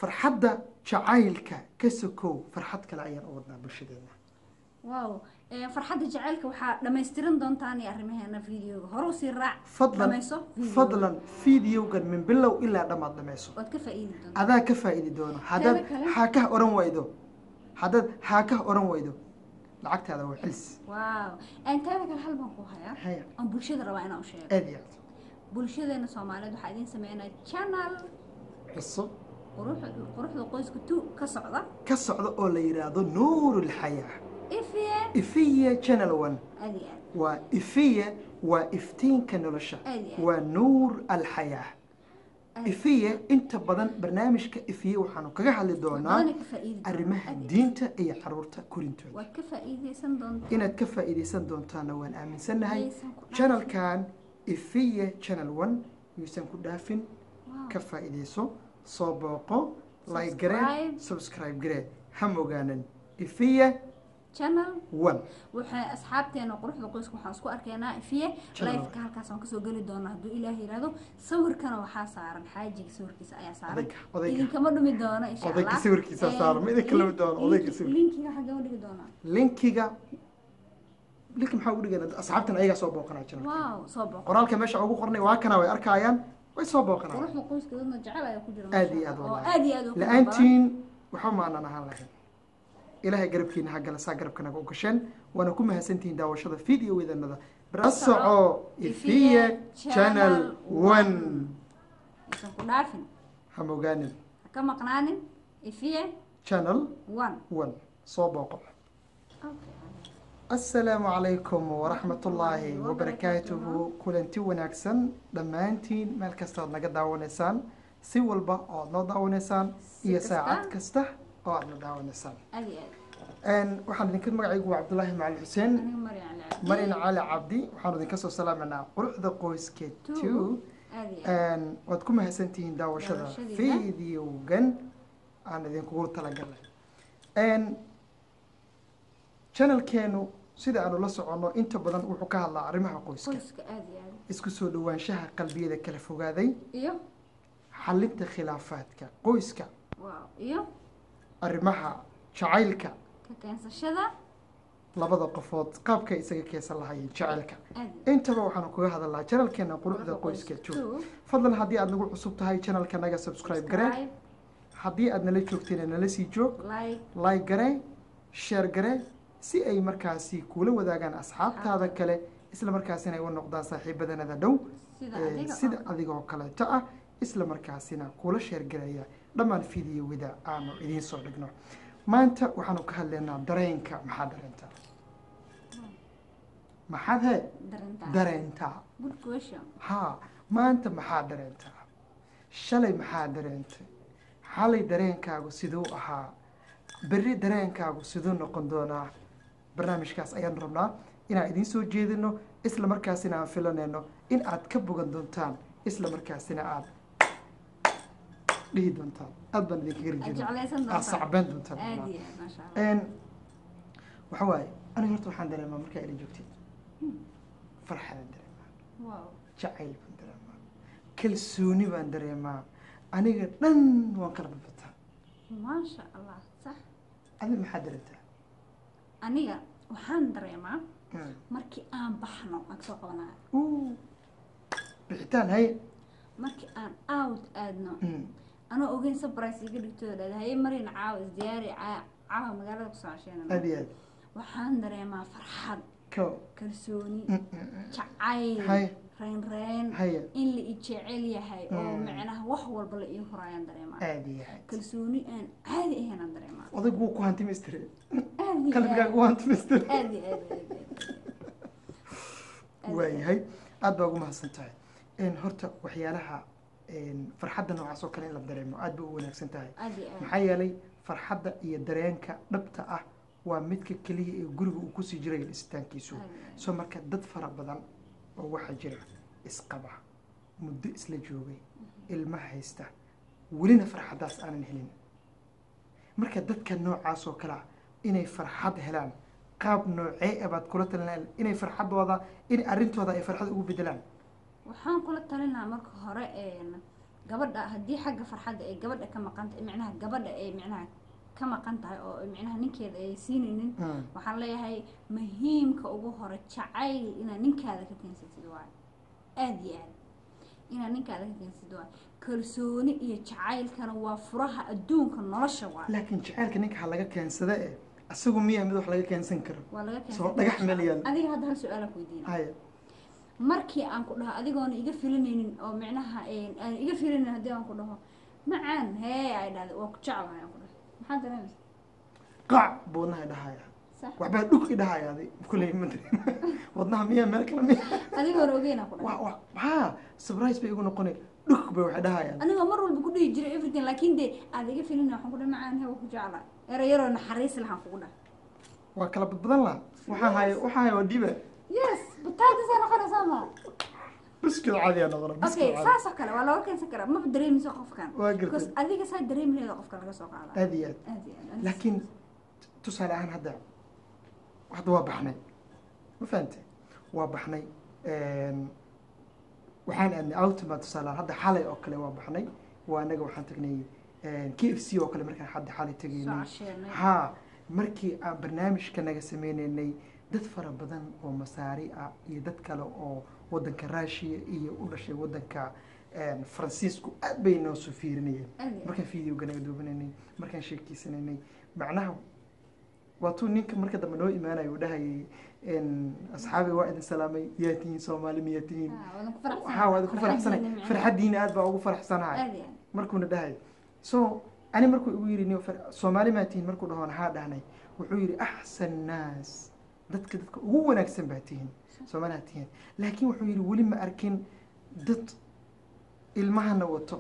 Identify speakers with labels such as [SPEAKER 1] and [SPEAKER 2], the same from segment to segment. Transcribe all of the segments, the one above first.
[SPEAKER 1] farxadda jacaylka ka sokow farxad kale ayaan u wadnaa bulshadeena
[SPEAKER 2] wow Eh, farxadda jacaylka waxaa dhammaystiran doontaan iyo arrimaheena videoga hore usii raac
[SPEAKER 1] fadlan
[SPEAKER 2] dhamayso videoga.
[SPEAKER 1] fadlan fideogan min bilow ilaa dhammaad dhamayso
[SPEAKER 2] waad ka faa'iidi doontaa
[SPEAKER 1] adaa ka faa'iidi doono haddaad
[SPEAKER 2] Teeda kale-
[SPEAKER 1] haakah oran waydo haddaad haakah oran waydo lacagtaada waa celis
[SPEAKER 2] wow teeda kale hal baan ku hayaa
[SPEAKER 1] haya
[SPEAKER 2] aan bulshada rabaa inaan u sheego
[SPEAKER 1] aad iyo aad
[SPEAKER 2] bulshadeena soomaaliyeed waxaa idiin sameynaya channel
[SPEAKER 1] cusub
[SPEAKER 2] quruxda quruxda qoyska two ka socda
[SPEAKER 1] ka socda oo la yidhaahdo nuurulxayaa
[SPEAKER 2] ifiye
[SPEAKER 1] ifiya channel one
[SPEAKER 2] aad iyo aad
[SPEAKER 1] waa ifiya waa iftiinka nolosha
[SPEAKER 2] Aad iyo aad.
[SPEAKER 1] waa nuur alxayaa
[SPEAKER 2] Aad.
[SPEAKER 1] ifiya inta badan barnaamijka ifiya waxaanu kaga hadli doonaa
[SPEAKER 2] badana ka faa'iidi doontaa.
[SPEAKER 1] arrimaha
[SPEAKER 2] Aad iyo aad.
[SPEAKER 1] diinta iyo caruurta korintooda
[SPEAKER 2] waad ka faa'iidaysan doontaa
[SPEAKER 1] inaad ka faa'iidaysan doontaana waan aaminsannahay
[SPEAKER 2] Yaysan ku dhaafin.
[SPEAKER 1] channelkan ifiya channel one yuusan ku dhaafin
[SPEAKER 2] Wow.
[SPEAKER 1] ka faa'iidayso soo booqo like garee
[SPEAKER 2] Subscribe.
[SPEAKER 1] subscribe garee ha mogaanan ifiya
[SPEAKER 2] channel
[SPEAKER 1] one
[SPEAKER 2] waxay asxaabteena quruxda qoyska waxaan isku arkaynaa ifiye
[SPEAKER 1] Channel.
[SPEAKER 2] liveka halkaas aan kasoo geli doonaa hadduu ilaah yidhaahdo sawirkana waxaa saaran xaajiga sawirkiisa ayaa saaran
[SPEAKER 1] Odayga, odayga.
[SPEAKER 2] idinkama dhumi doono insha
[SPEAKER 1] Odayga
[SPEAKER 2] allah
[SPEAKER 1] sawirkiisa
[SPEAKER 2] Eh,
[SPEAKER 1] saaran, ma idinka lumi doono,
[SPEAKER 2] link-
[SPEAKER 1] odayga
[SPEAKER 2] link-
[SPEAKER 1] sawir-
[SPEAKER 2] linkiga xagee u dhigi doonaa
[SPEAKER 1] linkiga linki maxaa ugu dhigana asxaabtan ayagaa soo booqanaa channelka
[SPEAKER 2] wow soo boqo
[SPEAKER 1] qoraalka meesha ugu qornay waa kana way arkayaan way soo booqanayaan
[SPEAKER 2] quruxda qoyska dadna jecel ayaa ku jira
[SPEAKER 1] Aad
[SPEAKER 2] masha
[SPEAKER 1] iyo aad
[SPEAKER 2] Allah, oo
[SPEAKER 1] wallahi.
[SPEAKER 2] aad iyo aad ugu badan.
[SPEAKER 1] la-aantiin waxba maanan ahaan lahayn ilaahay garabkiina ha gala saa garabkanaga u gasheen waana ku mahadsantihiin daawashada videowedanada la soco ifiya channel one
[SPEAKER 2] aysan ku dhaafin
[SPEAKER 1] ha mogaanin
[SPEAKER 2] ha ka maqnaanin ifiye
[SPEAKER 1] channel
[SPEAKER 2] one
[SPEAKER 1] one soo booqo asalaamu calaykum waraxmatullaahi wabarakaatuhu kulanti wanaagsan dhammaantiin meel kasta oad naga daawanaysaan si walba oo aad noo daawanaysaan
[SPEAKER 2] Si
[SPEAKER 1] iyo
[SPEAKER 2] kasta.
[SPEAKER 1] saacad kasta oo aad na daawanaysaan
[SPEAKER 2] aad iyo aad
[SPEAKER 1] Een, waxaan idinka magacaygu waa cabdulaahi macalin xuseen
[SPEAKER 2] aniga Maryam Ali Cabdi.
[SPEAKER 1] marin cali cabdi waxaanu idinka soo salaamanaa quruxda qoyska
[SPEAKER 2] Two.
[SPEAKER 1] two
[SPEAKER 2] aad iyo aad
[SPEAKER 1] Een, waad ku mahadsantihiin daawashada
[SPEAKER 2] Daawashadiina.
[SPEAKER 1] videogan aan idinkugu talagalnay Een, channelkeenu sida aanu la soconno inta badan wuxuu ka hadlaa arrimaha qoyska
[SPEAKER 2] qoyska aad iyo aad
[SPEAKER 1] isku soo dhowaanshaha qalbiyada kala fogaaday
[SPEAKER 2] iyo
[SPEAKER 1] xalinta khilaafaadka qoyska
[SPEAKER 2] wow iyo
[SPEAKER 1] arrimaha jacaylka
[SPEAKER 2] ka keensashada
[SPEAKER 1] labada qofood qaabkay isaga keesan lahayeen jacaylka
[SPEAKER 2] aad iyo
[SPEAKER 1] intaba waxaanu kaga hadalnaa channelkeena quruxda qoyska two fadlan haddii aad nagu cusub tahay channelka naga subscribe garee
[SPEAKER 2] subscribe
[SPEAKER 1] haddii aad nala joogteen nala sii joog
[SPEAKER 2] like
[SPEAKER 1] like garee share garee si ay markaasi kuula wadaagaan asxaabtaada kale isla markaasina ay u noqdaan saaxiibadanada dhow
[SPEAKER 2] sida
[SPEAKER 1] ee,
[SPEAKER 2] adiga
[SPEAKER 1] sida
[SPEAKER 2] oo-
[SPEAKER 1] adigoo kaleeto ah isla markaasina kuula sheergaraya dhammaan fideowada aanu idiin soo dhigno maanta waxaanu ka hadlaynaa dareenka maxaa dareentaa maxaad he
[SPEAKER 2] darintaa
[SPEAKER 1] dareentaa
[SPEAKER 2] good question
[SPEAKER 1] haa maanta maxaa dareentaa shalay maxaa dareentay xalay dareenkaagu siduu ahaa berri dareenkaagu siduu noqon doonaa barnaamijkaas ayaan rabnaa inaan idiin soo jeedino isla markaasina aan filanayno in aad ka bogan doontaan isla markaasina aad dhihi doontaan aad baan idinkaga
[SPEAKER 2] aad
[SPEAKER 1] rajeyna
[SPEAKER 2] jeclaysan
[SPEAKER 1] aad
[SPEAKER 2] doontaa
[SPEAKER 1] sacbeen doontaan
[SPEAKER 2] aad iyo aad maasha allah
[SPEAKER 1] Een, waxa waaye aniga horta waxaan dareemaa markaa ila joogtid farxadaan dareemaa
[SPEAKER 2] wow
[SPEAKER 1] jacayl baan dareemaa kalsooni baan dareemaa aniga dhan waan kala badbataa
[SPEAKER 2] maasha allah sax
[SPEAKER 1] adi maxaa dareemtaa
[SPEAKER 2] aniga waxaan dareemaa
[SPEAKER 1] Mm.
[SPEAKER 2] markii aan baxno aan kasoo qabanayo
[SPEAKER 1] Uu, bixitaan haye
[SPEAKER 2] markii aan out aadno
[SPEAKER 1] Mm.
[SPEAKER 2] anoo ogeyn surprise iga dhigtooda dhahda haye marin caawa isdiyaari caa- caawa magaalada kusoo casheynana
[SPEAKER 1] aad iyo aad
[SPEAKER 2] waxaan dareemaa farxad
[SPEAKER 1] ko
[SPEAKER 2] kalsooni
[SPEAKER 1] Mm, mm, mm.
[SPEAKER 2] jacayl
[SPEAKER 1] haye
[SPEAKER 2] reynreen
[SPEAKER 1] haye
[SPEAKER 2] in la i jecel yahay oo
[SPEAKER 1] Mm.
[SPEAKER 2] macnaha wax walba la ii horayaan dareemaa
[SPEAKER 1] aad iyo aad
[SPEAKER 2] kalsooni aan caadi ahayn aan dareemaa
[SPEAKER 1] odaygu wuu ku hantimaystire
[SPEAKER 2] aad iyo
[SPEAKER 1] qalbigaaga
[SPEAKER 2] aad
[SPEAKER 1] wuu hantimaystire
[SPEAKER 2] aad iyo aad iyo aad iyo aad.
[SPEAKER 1] waayahay aad baa ugu mahadsan tahay Een, horta waxyaalaha een, farxadda noocaas oo kale in la dareemo aad bay u wanaagsan tahay
[SPEAKER 2] aad iyo aad
[SPEAKER 1] maxaa yeelay farxadda iyo dareenka dhabta ah waa midka keliya ee guriga uu kusii jiray dhisitaankiisu
[SPEAKER 2] aad iyo aad.
[SPEAKER 1] soo marka dad fara badan oo waxaa jira isqaba muddo isla joogay ilma haysta welina farxaddaas aanan helin marka dadka noocaas oo kale ah inay farxad helaan qaab noocee ah baad kula talinaa inay farxaddooda in arrintooda ay farxad ugu bedelaan
[SPEAKER 2] waxaan kula talin lahaa marka hore een, gabadha haddii xagga farxadda ay gabadha ka maqan tahay micnaha gabadha ay micnaha ka maqan tahay oo micnaha ninkeeda ay siinaynin
[SPEAKER 1] Mm.
[SPEAKER 2] waxaan leeyahay muhiimka ugu hore jacayl inaad ninkaada ka keensatid waayo aada iyo aad inaad ninkaada ka keensatid waayo kalsooni iyo jacaylkana waa furaha adduunka nolosha waayo
[SPEAKER 1] laakiin jacaylka ninka ha laga keensada eh isagu miya mid wax laga keensan karo
[SPEAKER 2] waa laga
[SPEAKER 1] soo dhagax meel yaal
[SPEAKER 2] adiga hadda hal su-aala ku weydiina
[SPEAKER 1] haya
[SPEAKER 2] markii aan ku dhaho adigoona iga filinaynin oo micnaha een, aan iga filinaynin haddii aan ku dhaho macaan hee ay dhahday waa ku jeclahay aan ku dhaho maxaa dareemaysa
[SPEAKER 1] qaac buu wadnaha dhahaya
[SPEAKER 2] sax
[SPEAKER 1] waxbaa dhug i dhahaya adi kuley ma dareem wadnaha miya meel kale miya
[SPEAKER 2] adigoona ogeyn aan ku dhaho
[SPEAKER 1] wa wa maxaa surprise bay igu noqonay dhug bay waxay dhahayaan
[SPEAKER 2] anigoo mar walba ku dhihi jiray everything laakiin dee aad iga filinay waxaan ku dhahay macaan hee waa ku jeclahay ero yaroo naxariis lahaan kugu dhahay
[SPEAKER 1] waa kala badbadan laha waxaa haya waxaa haya waa dhiba
[SPEAKER 2] yes bataatisaa noqonaysaa ma
[SPEAKER 1] biskil caadiya noqona biskil
[SPEAKER 2] okay
[SPEAKER 1] caadi
[SPEAKER 2] saas oo kale waa looga keensan karaa maba dareemayso qofkan
[SPEAKER 1] waa
[SPEAKER 2] because
[SPEAKER 1] gartay
[SPEAKER 2] adiga saa dareemi laheeda qofka laga soo qaada
[SPEAKER 1] aad iyo aad
[SPEAKER 2] aad iyo aad
[SPEAKER 1] laakiin tusaale ahaan hadda hadda waa baxnay ma fahante waa baxnay waxaan aadnay ultima tusaale ahaan hadda xalay oo kale waa baxnay waa anaga waxaan tagnay k f c oo kale markaan hadda xalay
[SPEAKER 2] soo
[SPEAKER 1] tagaynay
[SPEAKER 2] casheernay
[SPEAKER 1] haa markii aan barnaamijka naga sameynaynay dad fara badan oo masaari ah iyo dad kale oo wadanka raashiya iyo u dhashay wadanka faransiisku aad bay noo soo fiirinayeen
[SPEAKER 2] aad iyo aad
[SPEAKER 1] markaan videoga naga duubanaynay markaan sheekeysanaynay macnaha waatuu ninka marka dambe noo imaanayo uu dhahayay asxaabi waa idin salaamay yaa tihiin soomaali miyaa tihiin
[SPEAKER 2] Ah, wadan ku faraxsanahay.
[SPEAKER 1] waxaa waad ku faraxsanay
[SPEAKER 2] Farxadiina micnaha.
[SPEAKER 1] farxaddiina aad baa ugu faraxsanahay
[SPEAKER 2] aad iyo aad
[SPEAKER 1] markuuna dhahay so ani markuu igu yidhi nin far- soomaali maa tihiin markuu dhahoon haa dhahnay wuxuu yidhi axsan naas dadka dadka ugu wanaagsan baa tihiin soomaali haa tihiin laakiin wuxuu yidhi weli ma arkin dad ilmahana wato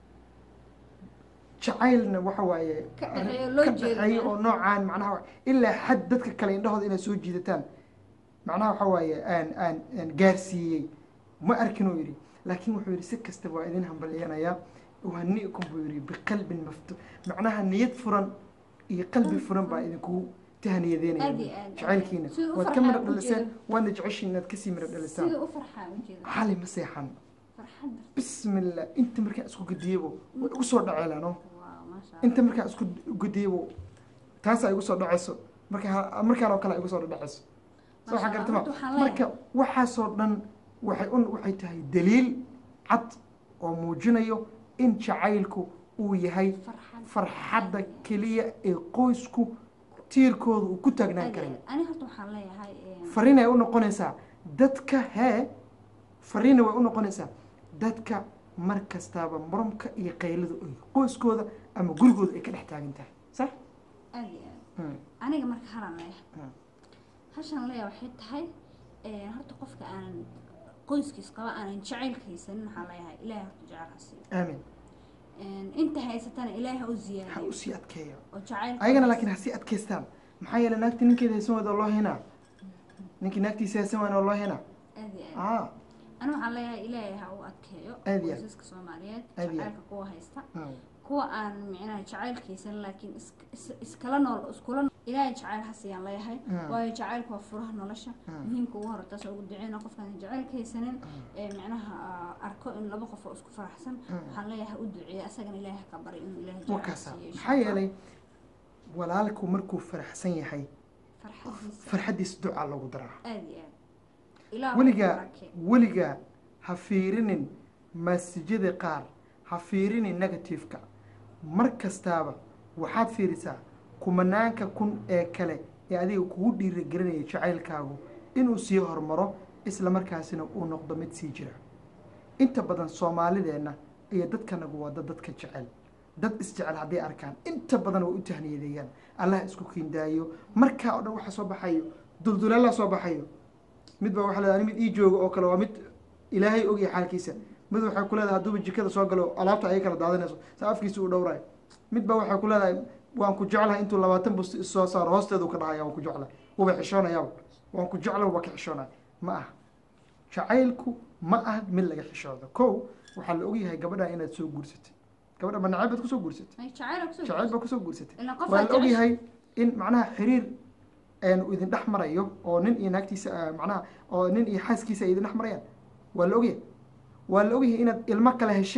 [SPEAKER 1] jacaylna waxa waaye
[SPEAKER 2] Ka dhaxeeyo, loo
[SPEAKER 1] ka
[SPEAKER 2] jeedo,
[SPEAKER 1] dhaxeeyo oo
[SPEAKER 2] macnaha.
[SPEAKER 1] noocaan macnaha ilaa xad dadka kale indhahooda inay soo jiidataan macnaha waxa waaye aan aan aan gaarsiiyey ma arkin uu yidhi laakiin wuxuu yidhi si kastaba waa idin hambalyanayaa uhaniikum buu yidhi biqalbin maftu macnaha niyad furan iyo qalbi furan baa idinku tahaniyadeynaya
[SPEAKER 2] Aad iyo aad.
[SPEAKER 1] jacaylkiina
[SPEAKER 2] Siduu u
[SPEAKER 1] waad ka midho
[SPEAKER 2] farxaa
[SPEAKER 1] dhaliseen
[SPEAKER 2] ujeedo.
[SPEAKER 1] waadna jeceshiin inaad kasii midho dhalisaan
[SPEAKER 2] sida u farxaa ujeeda
[SPEAKER 1] xali ma seexan
[SPEAKER 2] farxadda
[SPEAKER 1] bismillah inta markaan isku gediyebo way igu soo dhaceelano
[SPEAKER 2] waaw maasha
[SPEAKER 1] inta markaan isku gediyebo taasaa igu soo dhacayso marka markaan oo kale ay igu soo dhacayso soo waxaa
[SPEAKER 2] Masha
[SPEAKER 1] garta
[SPEAKER 2] Allah,
[SPEAKER 1] ma
[SPEAKER 2] horta waxaan leeyahay-
[SPEAKER 1] marka waxaasoo dhan waxay un waxay tahay daliil cad oo muujinayo in jacaylku uu yahay
[SPEAKER 2] farxad
[SPEAKER 1] farxadda keliya ee qoysku tiirkooda uu ku taagnaan
[SPEAKER 2] aad iyo
[SPEAKER 1] karay
[SPEAKER 2] aad. ani horta waxaan leeyahay een,
[SPEAKER 1] fariin ay u noqonaysaa dadka hee fariina way u noqonaysaa dadka mar kastaaba muramka iyo qayladu ay qoyskooda ama gurigooda ay ka dhex taagan tahay sax
[SPEAKER 2] aad iyo aad
[SPEAKER 1] Hmm.
[SPEAKER 2] aniga marka halan leeyahay
[SPEAKER 1] Hmm.
[SPEAKER 2] hashan leeyahay waxay tahay een, horta qofka aanan qoyskiis qaba aanan jacaylka haysanin waxaan leeyahay ilaahay horta jecel ha siiyo
[SPEAKER 1] aamin
[SPEAKER 2] Een, inta haysatana ilaahay ha u
[SPEAKER 1] ha
[SPEAKER 2] ziyaadiyo
[SPEAKER 1] usii adkeeyo
[SPEAKER 2] oo jacaylka
[SPEAKER 1] ayagana laakiin ha sii adkaystaan maxaa yeelay naagti ninkeeda haysan wayda oo loo henaa ninkii naagtiisa haysan waana oo loo henaa
[SPEAKER 2] aad iyo aad
[SPEAKER 1] ah
[SPEAKER 2] ani waxaan leeyahay ilaahay ha u adkeeyo
[SPEAKER 1] Aad iyo aad.
[SPEAKER 2] qoysaska soomaaliyeed
[SPEAKER 1] Aad iyo aad.
[SPEAKER 2] jacaylka kuwa haysta
[SPEAKER 1] Hmm.
[SPEAKER 2] kuwa aan micnaha jacaylkaysan laakiin is- is- iskala nool iskula nool ilaahay jacayl ha siiyaan leeyahay
[SPEAKER 1] Mm.
[SPEAKER 2] waayo jacaylku waa furaha nolosha
[SPEAKER 1] Mm.
[SPEAKER 2] muhiimka ugu hore taas ugu duceyna qofkaan jacaylka haysanin ee micnaha ah, arko in laba qof oo isku faraxsan
[SPEAKER 1] Mm.
[SPEAKER 2] waxaan leeyahay ha u duceeya asagana ilaahay ha ka bari inuu ilaahay
[SPEAKER 1] waa
[SPEAKER 2] jacayl
[SPEAKER 1] kaasa
[SPEAKER 2] siiyo insha
[SPEAKER 1] maxaa
[SPEAKER 2] Allah.
[SPEAKER 1] yeelay walaalku markuu faraxsan yahay
[SPEAKER 2] farxadiisa
[SPEAKER 1] farxaddiisa ducaa loogu daraa
[SPEAKER 2] aad iyo aad ilaah
[SPEAKER 1] weligaa
[SPEAKER 2] barakee.
[SPEAKER 1] weligaa ha fiirinin maasijyada qaar ha fiirinin negativeka mar kastaaba waxaad fiirisaa kumanaanka kun ee kale ee adiga kugu dhiirigelinaya jacaylkaagu inuu sii hormaro isla markaasina uu noqdo mid sii jira inta badan soomaalideenna iyo dadkanagu waa dad dadka jecel dad isjecel hadday arkaan inta badan way u tahniyadeeyaan allah isku kiindaayo markaa oo dhan waxa soo baxayo dulduleelaa soo baxayo mid baa waxa leedahay mid ii jooga oo kale waa mid ilaahay ogyahay xaalkiisa mid waxay ku leedahay hadduuba jikada soo galo alaabta ay kala daadinayso sa afkiisa uu dhowrayo mid baa waxay ku leedahay waan ku jeclahay intuu labaatan bus soo saaro hoosteedu ka dhahaya waan ku jeclahay wuba xishoonayaaba waan ku jecla wuba ka xishoonaya ma aha jacaylku ma aha mid laga xishoodo kow waxaa la ogyahay gabadha inaad soo guursatay gabadha ma nacayb baad kusoo guursatay
[SPEAKER 2] Ay, jacayl ha kusoo
[SPEAKER 1] jacayl baa kusoo guursatay
[SPEAKER 2] Ilaa qof
[SPEAKER 1] waa
[SPEAKER 2] aad
[SPEAKER 1] la
[SPEAKER 2] jeceshahay.
[SPEAKER 1] ogyahay in macnaha xiriir een uu idin dhex marayo oo nin iyo naagtiisa ah, macnaha oo nin iyo xaaskiisa ay idin dhex marayaan waa la ogyahay waa la ogyahay inaad ilmo kale hesheen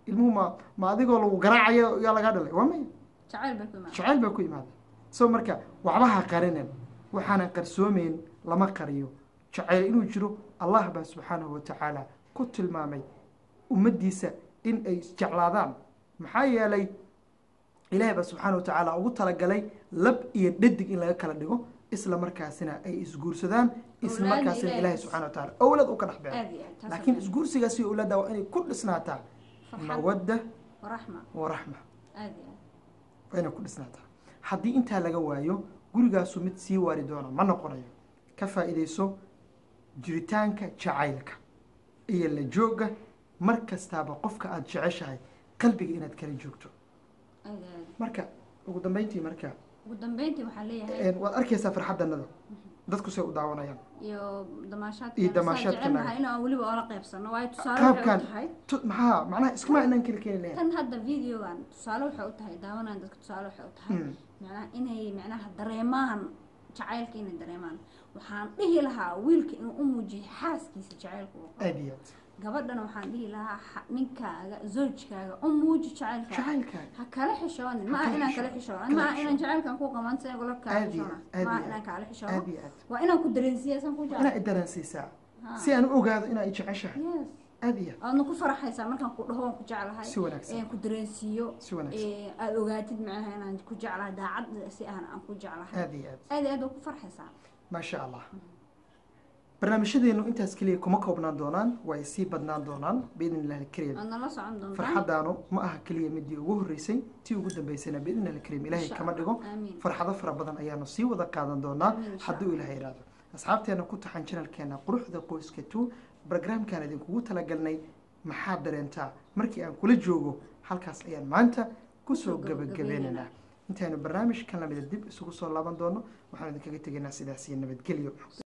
[SPEAKER 1] ilmuhu ma ma adigoo lagu garaacayo yaa lagaa dhalay waa maya
[SPEAKER 2] jacayl bay ku imaada
[SPEAKER 1] jacayl baa ku imaada so marka waxba ha qarinin waxaanan qarsoomeyn lama qariyo jacayl inuu jiro allah baa subxaanahu watacaala ku tilmaamay ummaddiisa in ay isjeclaadaan maxaa yeelay ilaahay baa subxaana watacaala ugu talagalay lab iyo dhadig in laga kala dhigo isla markaasina ay isguursadaan isla
[SPEAKER 2] Awlaadna
[SPEAKER 1] markaasina
[SPEAKER 2] Ilaahay
[SPEAKER 1] ilaahay subxana watacaala awlad u ka dhex beero
[SPEAKER 2] aad iyo aad taas
[SPEAKER 1] laakiin
[SPEAKER 2] oo
[SPEAKER 1] isguursigaas iyo awlaadda waa inay ku dhisnaataa
[SPEAKER 2] farxad
[SPEAKER 1] mawadda
[SPEAKER 2] waraxma
[SPEAKER 1] waraxma
[SPEAKER 2] aad iyo aad
[SPEAKER 1] waa inay ku dhisnaataa haddii intaa laga waayo gurigaasu mid sii waari doona ma noqonayo ka faa'iidayso jiritaanka jacaylka iyo la joogga mar kastaaba qofka aada jeceshahay qalbiga inaad kala joogto
[SPEAKER 2] aad iyo aad
[SPEAKER 1] marka ugu dambeyntii marka
[SPEAKER 2] ugu dambeyntii waxaa leeyahay
[SPEAKER 1] een, waad arkaysaa farxaddanada dadku say u daawanayaan
[SPEAKER 2] iyo damaashaadka
[SPEAKER 1] Iyo damaashaadka
[SPEAKER 2] jecelnahay
[SPEAKER 1] naga.
[SPEAKER 2] inaan weliba oola qaybsano waayo tusaale waxay
[SPEAKER 1] qaabkan
[SPEAKER 2] u tahay
[SPEAKER 1] tu- maxaa macnaha iskuma inaan keli keeni lahayn
[SPEAKER 2] tan hadda videogan tusaale waxay u tahay daawanaan dadka tusaale waxay u tahay
[SPEAKER 1] Mm.
[SPEAKER 2] macnaha inay macnaha dareemaan jacaylka inay dareemaan waxaan dhihi lahaa wiilka inuu u muujiyo xaaskiisa jacaylka uu qabo
[SPEAKER 1] aad iyo aad
[SPEAKER 2] gabadhana waxaan dhihi lahaa xa- ninkaaga zoojkaaga u muuji jacaylka
[SPEAKER 1] jacaylkaaga
[SPEAKER 2] ha kala xishoonin ma
[SPEAKER 1] Ha
[SPEAKER 2] aha
[SPEAKER 1] kala
[SPEAKER 2] inaan
[SPEAKER 1] xishoon.
[SPEAKER 2] kala xishoonin
[SPEAKER 1] Kala
[SPEAKER 2] ma aha
[SPEAKER 1] xishoon.
[SPEAKER 2] inaan jacaylkan ku qaban si gula kala
[SPEAKER 1] Aad iyo
[SPEAKER 2] xishoona
[SPEAKER 1] aad
[SPEAKER 2] ma aha
[SPEAKER 1] iyo
[SPEAKER 2] inaan kala xishoono
[SPEAKER 1] aad iyo aad
[SPEAKER 2] waa inaan ku dareensiiya san ku
[SPEAKER 1] inaa
[SPEAKER 2] jecel
[SPEAKER 1] i dareensiisaa
[SPEAKER 2] Ha.
[SPEAKER 1] si aan u ogaado inaa i jeceshahay
[SPEAKER 2] yes
[SPEAKER 1] aad iyo aad
[SPEAKER 2] aadna ku faraxaysaa markaan ku dhaho waan ku jeclahay
[SPEAKER 1] si wanaagsan
[SPEAKER 2] ee ku dareensiiyo
[SPEAKER 1] si wanaagsan
[SPEAKER 2] ee aada ogaatid macnaha inaan ku jeclahay daacad si aan aan ku jeclahay
[SPEAKER 1] aad iyo aad
[SPEAKER 2] aad iyo aad waa ku farxaysaa
[SPEAKER 1] maasha allah barnaamijyadeenu intaas keliya kuma koobnaan doonaan way sii badnaan doonaan biidni illahi alkariim
[SPEAKER 2] waad nala socon doontaa
[SPEAKER 1] farxaddaanu ma aha keliya midii ugu horreysay tii ugu dambeysayna biidni illahi alkariim ilaahay
[SPEAKER 2] Insha
[SPEAKER 1] kama
[SPEAKER 2] Allah.
[SPEAKER 1] dhigo
[SPEAKER 2] aamiin
[SPEAKER 1] farxado fara badan ayaanu sii wada qaadan doonaa
[SPEAKER 2] Amiin, insha
[SPEAKER 1] hadduu ilaahay iraado asxaabteena ku taxan janalkeena quruxda qoyska two barnaamijkaan idinkugu talagalnay maxaad dareentaa markii aan kula joogo halkaas ayaan maanta kusoo
[SPEAKER 2] Kusoo gabagabeynaynaa.
[SPEAKER 1] gabagabeynaynaa intaynu barnaamijkan lamida dib isugu soo laaban doono waxaan idinkaga tegaynaa sidaas iyo nabadgelyo